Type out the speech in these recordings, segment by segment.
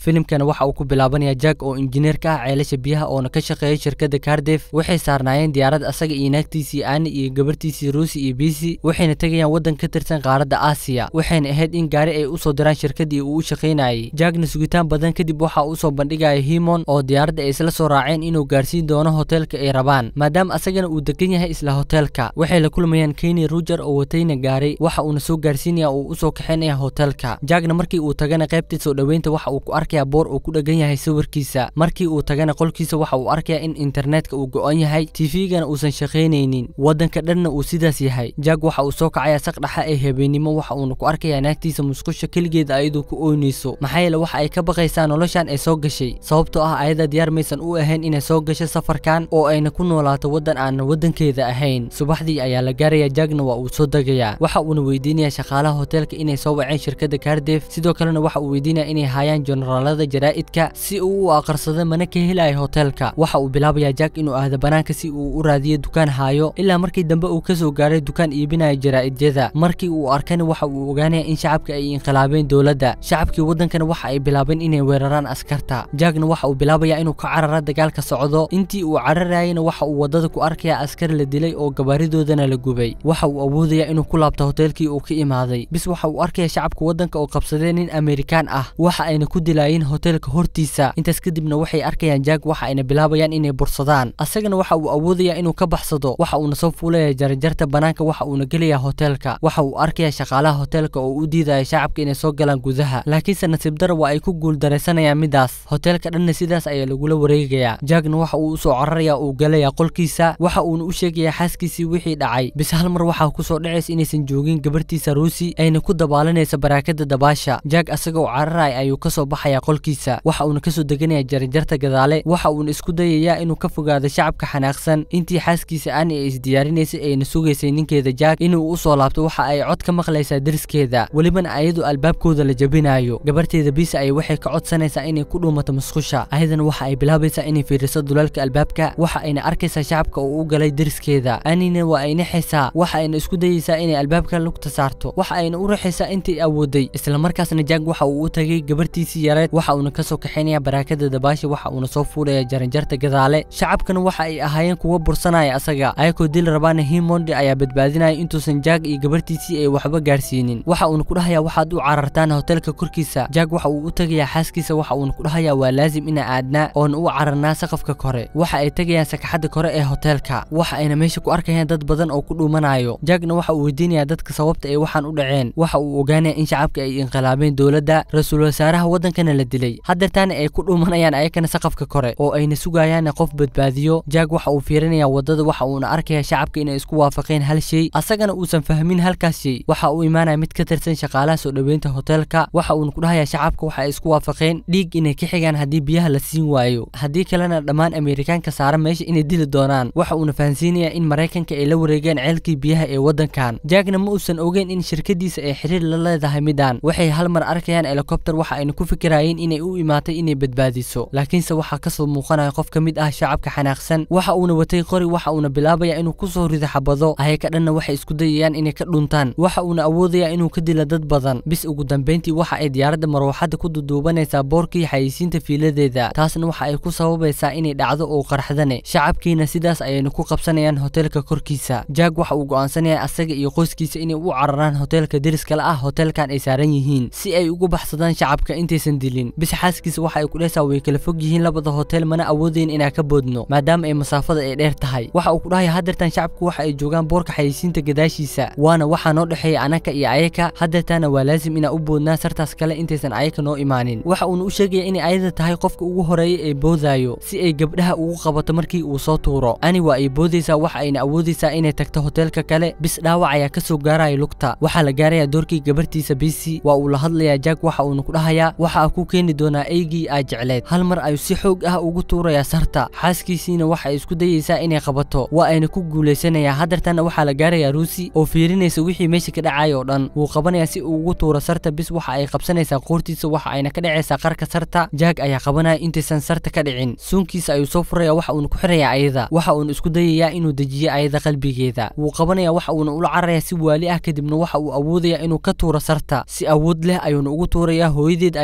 filimkana waxa uu ku bilaabanaya jack oo injineer ka ah ceelasha biyaha oona ka shaqeeya shirkadda cardef waxay saarnaayeen diyaarad asaga iyo naagtiisii aani iyo gabartiisii ruusi iyo bisi waxayna tegayaan waddan ka tirsan qaaradda aasiya waxayna ahayd in gaari ay usoo diraan shirkaddii uu u shaqaynayay jackna sugitaan badan kadib waxa usoo bandhigaya himon oo diyaaradda ay isla soo raaceen inuu gaarsiin doono hoteelka ay rabaan maadaama asagana uu degan yahay isla hoteelka waxay la kulmayaan kenny ruger oo watayna gaaray waxa uuna soo gaarsiinaya uu usoo kaxaynaya hoteelka jackna markii uu tagana qaybtii soo dhoweynta waxa uu ku arkaya boor uu ku dhegan yahay sawirkiisa markii uu tagana qolkiisa waxa uu arkaya in internetka uu go-an yahay tvgana uusan shaqaynaynin waddanka dhanna uu sidaas yahay jack waxa uu soo kacaya saqdhaxa ee habeenimo waxa uuna ku arkaya naagtiisa musqusha keligeeda ayadoo ku ooynayso maxaa yeele waxa ay ka baqaysaa noloshan ay soo gashay sababtoo ah ayada diyaar maysan u ahayn inay soo gasho safarkan oo ayna ku noolaato waddan aan waddankeeda ahayn subaxdii ayaa la gaaraya jackna waa uu soo degayaa waxa uuna weydiinaya shaqaalaha hoteelka inay soo waceen shirkadda cardef sidoo kalena waxa uu weydiinaya inay hayaan generaalada jaraa'idka si uu u aqarsado mana ka helayo hoteelka waxa uu bilaabayaa jack inuu aado banaanka si uu u raadiyo dukaan haayo ilaa markii dambe uu kasoo gaaray dukaan iibinaya jaraa'idyada markii uu arkana waxa uu ogaanaya in shacabka ay inqilaabeen dowladda shacabkii waddankana waxa ay bilaabeen inay weeraraan askarta jackna waxa uu bilaabaya inuu ka carara dagaalka socdo intii uu cararayana waxa uu waddada ku arkaya askar la dilay oo gabaaridoodana la gubay waxa uu awoodaya inuu ku laabto hoteelkii uu ka imaaday bis waxa uu arkaya shacabka waddanka oo qabsadee nin amerikaan ah waxa ayna ku dilaayeen hoteelka hortiisa intaas kadibna waxay arkayaan jack waxa ayna bilaabayaan inay bursadaan asagana waxa uu awoodaya inuu ka baxsado waxa uuna soo fuulaya jarjarta banaanka waxa uuna gelaya hoteelka waxa uu arkaya shaqaalaha hoteelka oo u diidaya shacabka inay soo galaan gudaha laakiinse nasiib dara waa ay ku guuldaraysanayaan midaas hoteelka dhanna sidaas ayaa lagula wareegayaa jackna waxa uu usoo cararaya uu galaya qolkiisa waxa uuna u sheegaya xaaskiisii wixii dhacay bis hal mar waxaa kusoo dhacaysa inaysan joogin gabartiisa ruusi ayna ku dabaalanaysa baraakada dabaasha jack asagoo cararaya ayuu kasoo baxaya qolkiisa waxa uuna kasoo deganaya jarjarta gadaale waxa uuna isku dayayaa inuu ka fogaado shacabka xanaaqsan intii xaaskiisa aani ay isdiyaarinaysay ayna sugaysay ninkeeda jack inuu usoo laabto waxa ay cod ka maqlaysaa deriskeeda welibana ayadu albaabkooda la jabinayo gabarteeda bisa ay waxay ka codsanaysaa inay ku dhuumato musqusha ayadana waxa ay bilaabaysaa inay fiiriso dulaalka albaabka waxa ayna arkaysaa shacabka oo u galay deriskeeda anina waa ay naxaysaa waxa ayna isku dayaysaa inay albaabka lugta saarto waxa ayna u raxaysaa intii awooday islamarkaasna jack waxa uu u tagay gabartiisii yareed waxa uuna kasoo kaxaynaya baraakada dabaasha waxa uuna soo fuulaya jaranjarta gadaale shacabkana waxa ay ahaayeen kuwa bursanaya asaga ayakoo dil rabaana himondi ayaa badbaadinaya intuusan jack iyo gabartiisii ay waxba gaarsiinin waxa uuna ku dhahaya waxaad u carartaan hoteelka korkiisa jack waxa uu u tagayaa xaaskiisa waxa uuna ku dhahaya waa laazim inaa aadnaa oona u cararnaa saqafka kore waxa ay tegayaan sakaxadda kore ee hoteelka waxa ayna meesha ku arkayaan dad badan oo ku dhuumanayo jackna waxa uu weydiinaya dadka sababta ay waxaan u dhaceen waxa uu ogaanaya in shacabka ay inqilaabeen dowladda ra-iisul wasaaraha waddankana la dilay haddeertaana ay ku dhuumanayaan ayakana saqafka kore oo ayna sugayaana qof badbaadiyo jack waxa uu fiirinaya waddada waxa uuna arkaya shacabka inay isku waafaqeen hal shay asagana uusan fahmin halkaas shay waxa uu imaanaya mid ka tirsan shaqaalaha soo dhoweynta hoteelka waxa uuna ku dhahaya shacabka waxa ay isku waafaqeen dhiig inay ka xigaan haddii biyaha la siin waayo haddii kalena dhammaan amerikaanka saaran meesha inay dili doonaan waxa uuna fahansiinaya in maraykanka ay la wareegeen ceelkii biyaha ee waddankan jackna ma uusan ogeyn in shirkadiisa ay xiriir la leedahay midaan waxay hal mar arkayaan helikobter waxa ayna ku fikirayeen inay u imaatay inay badbaadiso laakiinse waxaa kasoo muuqanaya qof ka mid ah shacabka xanaaqsan waxa uuna watay qori waxa uuna bilaabaya inuu kusoo rido xabado ayaka dhanna waxay isku dayayaan inay ka dhuntaan waxa uuna awoodaya inuu ka dilo dad badan bis ugu dambeyntii waxa ay diyaaradda marwaxadda ku duduubanaysaa boorkii xayisiinta fiiladeeda taasna waxa ay ku sababaysaa inay dhacdo oo qarxdane shacabkiina sidaas ayayna ku qabsanayaan hoteelka korkiisa jack waxa uu go'aansanaya asaga iyo qoyskiisa inay u cararaan hoteelka deriskale ah hoteelkan ay saaran yihiin si ay ugu baxsadaan shacabka intaysan dilin bis xaaskiisa waxa ay ku dhehaysaa way kala fog yihiin labada hotel mana awoodayn inaan ka boodno maadaama ay masaafada ay dheer tahay waxa uu ku dhahaya haddeertan shacabku waxa ay joogaan boorka xayisiinta gadaashiisa waana waxaa noo dhexeeya anaka iyo ayaka haddeertaana waa laazim inaan u boodnaa sartaas kale intaysan ayaka noo imaanin waxa uuna u sheegaya inay ayada tahay qofka ugu horeeya ee boodaayo si ay gabdhaha ugu qabato markii uu soo tuuro ani waa ay boodaysaa waxa ayna awoodaysaa inay tagto hoteelka kale bis dhaawac ayaa kasoo gaaraya lugta waxaa la gaaraya doorkii gabartiisa bisi waa uu la hadlayaa jack waxa uuna ku dhahayaa waxaa ku keeni doonaa eygii aa jecleed hal mar ayuu si xoog ah ugu tuurayaa sarta xaaskiisiina waxa ay isku dayaysaa inay qabato waa ayna ku guulaysanayaa haddeertana waxaa la gaarayaa ruusi oo fiirinaysa wixii meesha ka dhacaya oo dhan wuu qabanayaa si uu ugu tuuro sarta bis waxa ay qabsanaysaa qoortiisa waxa ayna ka dhacaysaa qarka sarta jack ayaa qabanaya intaysan sarta ka dhicin suunkiisa ayuu soo furaya waxa uuna ku xirayaa ayada waxa uuna isku dayayaa inuu dejiyo ayada qalbigeeda wuu qabanaya waxa uuna ula cararaya si waali ah kadibna waxa uu awoodaya inuu ka tuuro sarta si awood leh ayuuna ugu tuurayaa hooyadeed ayaana ku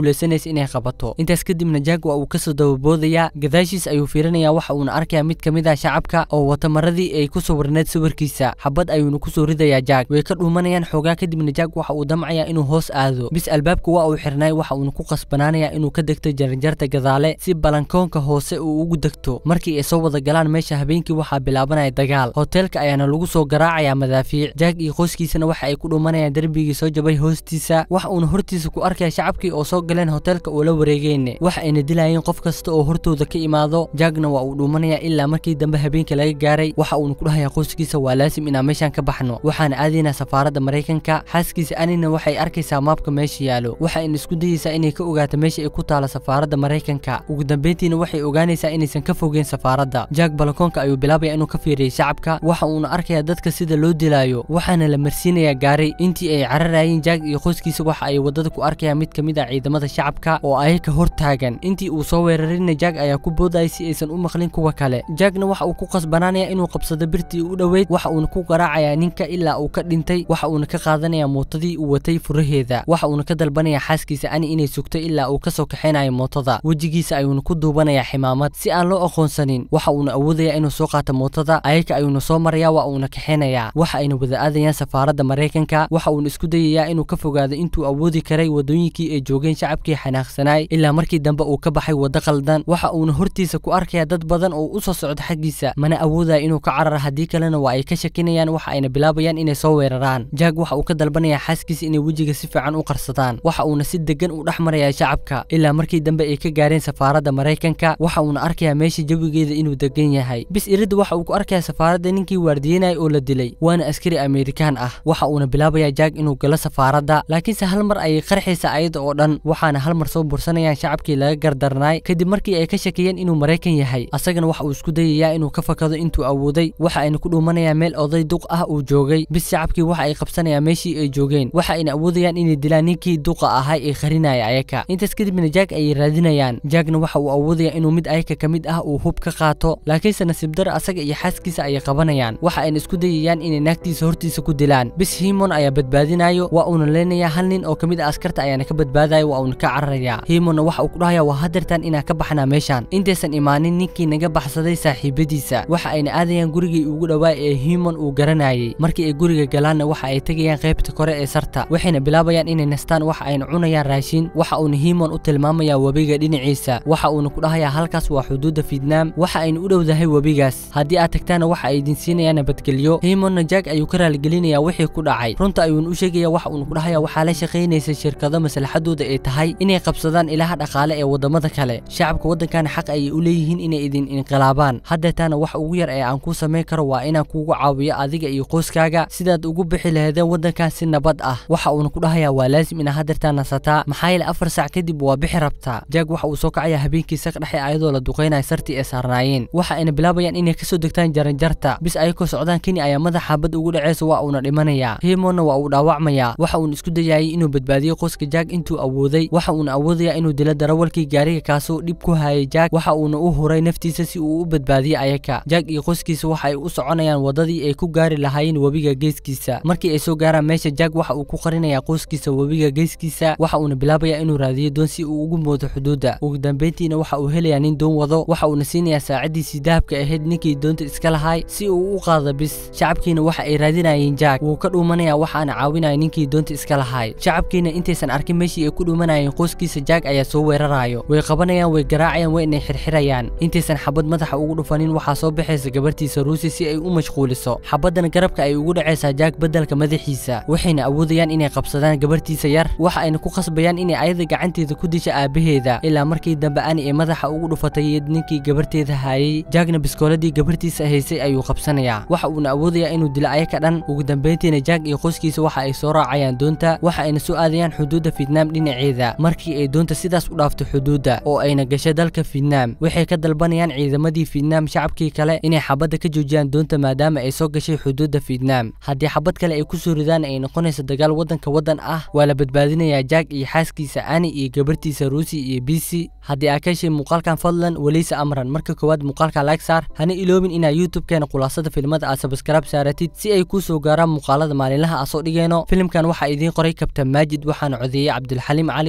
guulaysanaysa inay qabato intaas kadibna jack waa uu kasoo dababoodayaa gadaashiis ayuu fiirinayaa waxa uuna arkayaa mid kamid ah shacabka oo wata maradii ay ku sawirneed sawirkiisa xabad ayuuna kusoo ridayaa jack way ka dhuumanayaan xoogaa kadibna jack waxa uu damcayaa inuu hoos aado bis albaabka waa uu xirnay waxa uuna ku qasbanaanayaa inuu ka degto jaranjarta gadaale si balankoonka hoose uu ugu degto markii ay soo wada galaan meesha habeenkii waxaa bilaabanaya dagaal hoteelka ayaana lagu soo garaacayaa madaafiic jack iyo qoyskiisana waxa ay ku dhuumanayaan derbigii soo jabay hoostiisa waxa uuna hortiisa ku arkaya shacabkii oo soo galeen hoteelka oo la wareegeen waxa ayna dilayeen qof kasta oo hortooda ka imaado jackna waa uu dhuumanaya ilaa markii dambe habeenka laga gaaray waxa uuna ku dhahayaa qoyskiisa waa laasim inaan meeshaan ka baxno waxaana aadaynaa safaaradda maraykanka xaaskiisa anina waxay arkaysaa maabka meesha yaalo waxa ayna isku dayeysaa inay ka ogaato meesha ay ku taalo safaaradda maraykanka ugu dambeyntiina waxay ogaanaysaa inaysan ka fogeen safaaradda jack balakoonka ayuu bilaabaya inuu ka fiiriyay shacabka waxa uuna arkayaa dadka sida loo dilaayo waxaana la marsiinayaa gaari intii ay cararayeen jack iyo qoyskiisa waxa ay wadada ku arkayaan mid kamid ah ciidamada shacabka oo ayaga hor taagan intii uu soo weerarina jack ayaa ku boodayay si aysan u maqlin kuwa kale jackna waxa uu ku qasbanaanaya inuu qabsado birtii u dhoweyd waxa uuna ku garaacayaa ninka ilaa uu ka dhintay waxa uuna ka qaadanayaa mootadii uu watay furaheeda waxa uuna ka dalbanayaa xaaskiisa ani inay sugto ilaa uu kasoo kaxaynayo mootada wejigiisa ayuuna ku duubanayaa ximaamad si aan loo aqoonsanin waxa uuna awoodayaa inuu soo qaato mootada ayaga ayuuna soo marayaa waa uuna kaxaynayaa waxa ayna wada aadayaan safaaradda maraykanka waxa uuna isku dayayaa inuu ka fogaado intuu awoodi karay wadooyinkii ay joogeen shacabkii xanaaqsanaay ilaa markii dambe uu ka baxay waddo qaldan waxa uuna hortiisa ku arkayaa dad badan oo u soo socda xaggiisa mana awoodaya inuu ka carara haddii kalena waa ay ka shakinayaan waxa ayna bilaabayaan inay soo weeraraan jack waxa uu ka dalbanayaa xaaskiisa inay wejiga si fiican u qarsadaan waxa uuna si degan u dhex marayaa shacabka ilaa markii dambe ay ka gaareen safaaradda maraykanka waxa uuna arkayaa meesha jawigeeda inuu degan yahay bis iridda waxa uu ku arkayaa safaaradda ninkii waardiyenaya oo la dilay waana askari amerikaan ah waxa uuna bilaabayaa jack inuu galo safaaradda laakiinse hal mar ayay qarxaysa ayada oo dhan waxaana hal mar soo bursanayaan shacabkii laga gardarnaay kadib markii ay ka shakiyeen inuu maraykan yahay asagana waxa uu isku dayayaa inuu ka fakado intuu awooday waxa ayna ku dhuumanayaan meel oday duq ah uu joogay bis shacabkii waxa ay qabsanayaan meeshii ay joogeen waxa ayna awoodayaan inay dilaan ninkii duqa ahaa ee qarinaya ayaka intaas kadibna jack ayay raadinayaan jackna waxa uu awoodaya inuu mid ayaka ka mid ah uu hub ka qaato laakiinse nasiib dar asaga iyo xaaskiisa ayay qabanayaan waxa ayna isku dayayaan inay naagtiisa hortiisa ku dilaan bis himon ayaa badbaadinayo waa uuna leenayaa hal nin oo kamid ah askarta ayaana ka badbaadaya waa uuna ka cararaya himonna waxa uu ku dhahaya waa hadeertan inaan ka baxnaa meeshaan intaysan imaanin ninkii naga baxsaday saaxiibadiisa waxa ayna aadayaan gurigii ugu dhowaa ee himon uu garanayay markii ay guriga galaanna waxa ay tegayaan qaybta kore ee sarta waxayna bilaabayaan inay nastaan waxa ayna cunayaan raashin waxa uuna himon u tilmaamayaa webiga dhinaciisa waxa uuna ku dhahayaa halkaas waa xuduudda fietnaam waxa ayna u dhowdahay webigaas haddii aad tagtaana waxa ay idin siinayaan nabadgelyo himonna jack ayuu ka raaligelinayaa wixii ku dhacay runta ayuuna u sheegaya waxa uuna ku dhahayaa waxaa la shaqaynaysa shirkado maslaxadooda ay tahay inay qabsadaan ilaha dhaqaale ee wadamada kale shacabka waddankana xaq ayay u leeyihiin inay idin inqilaabaan haddeetaana wax ugu yar ee aan kuu samayn karo waa inaan kuugu caawiyo adiga iyo qoyskaaga sidaad ugu bixi lahaydeen waddankan si nabad ah waxa uuna ku dhahayaa waa laasim inaa haddeertaan nasataa maxaa yeele afar saac kadib waa bixi rabtaa jack waxa uu soo kacayaa habeenkii saq dhexe ayadoo la duqaynaya sartii ay saarnaayeen waxa ayna bilaabayaan inay kasoo degtaan jaranjarta bis ayakoo socdaan keni ayaa madax xabad ugu dhaceysa waa uuna dhimanayaa himonna waa uu dhaawacmayaa waxa uuna isku dayayay inuu badbaadiyo qoyska jack intuu awooday waxa uuna awoodayaa inuu dilo darawalkii gaariga kaasoo dhib ku hayay jack waxa uuna u huray naftiisa si uu u badbaadiyo ayaka jack iyo qoyskiisa waxa ay u soconayaan wadadii ay ku gaari lahaayeen webiga geeskiisa markii ay soo gaaraan meesha jack waxa uu ku qarinayaa qoyskiisa webiga geeskiisa waxa uuna bilaabayaa inuu raadiyo doon si uu ugu moodo xuduudda ugu dambeyntiina waxa uu helayaa nin doon wado waxa uuna siinayaa saacadiisii dahabka ahayd ninkii doonta iska lahaay si uu u qaado bis shacabkiina waxa ay raadinayeen jack wuu ka dhuumanaya waxaana caawinaya ninkii doonta iska lahaay shacabkiina intaysan arkin meeshii ay ku dhuumanayeen qoyskiisa jack ayaa soo weerarayo way qabanayaan way garaacayaan way inay xirxirayaan intaysan xabad madaxa ugu dhufanin waxaa soo baxaysa gabartiisa ruusi si ay u mashquuliso xabadana garabka ay ugu dhacaysaa jack beddelka madaxiisa waxayna awoodayaan inay qabsadaan gabartiisa yar waxa ayna ku qasbayaan inay ayada gacanteeda ku disha aabaheeda ilaa markii dambe ani ay madaxa ugu dhufatay ninkii gabarteeda haayay jackna biskooladii gabartiisa haysay ayuu qabsanayaa waxa uuna awoodayaa inuu dilo ayaka dhan ugu dambeyntiina jack iyo qoyskiisa waxa ay soo raacayaan doonta waxa ayna soo aadayaan xuduudda fietnaam dhinaceeda markii ay doonta sidaas u dhaafto xuduudda oo ayna gashay dalka fietnaam waxay ka dalbanayaan ciidamadii fietnaam shacabkii kale inay xabadda ka joojiyaan doonta maadaama ay soo gashay xuduudda fietnaam haddii xabad kale ay kusoo ridaan ay noqonayso dagaal waddanka waddan ah waa la badbaadinayaa jack iyo xaaskiisa ani iyo gabartiisa ruusi iyo bisi haddii aa ka heshay muuqaalkan fadlan weleysa amran marka koowaad muuqaalka like saar hana iloobin inaa youtube-keena khulaasada filmada aad sabskraib saaratid si ay kuu soo gaaraan muuqaalada maalinlaha aa soo dhigayno filimkan waxaa idiin qoray kabtan maajid waxaana codeeyey cabdulxaliim cali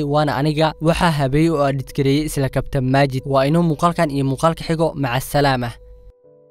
soomaali waana aniga waxaa habeeyey oo adhidgareeyey isla kabtan maajid waa inuu muuqaalkan iyo muuqaalka xigo maca asalaama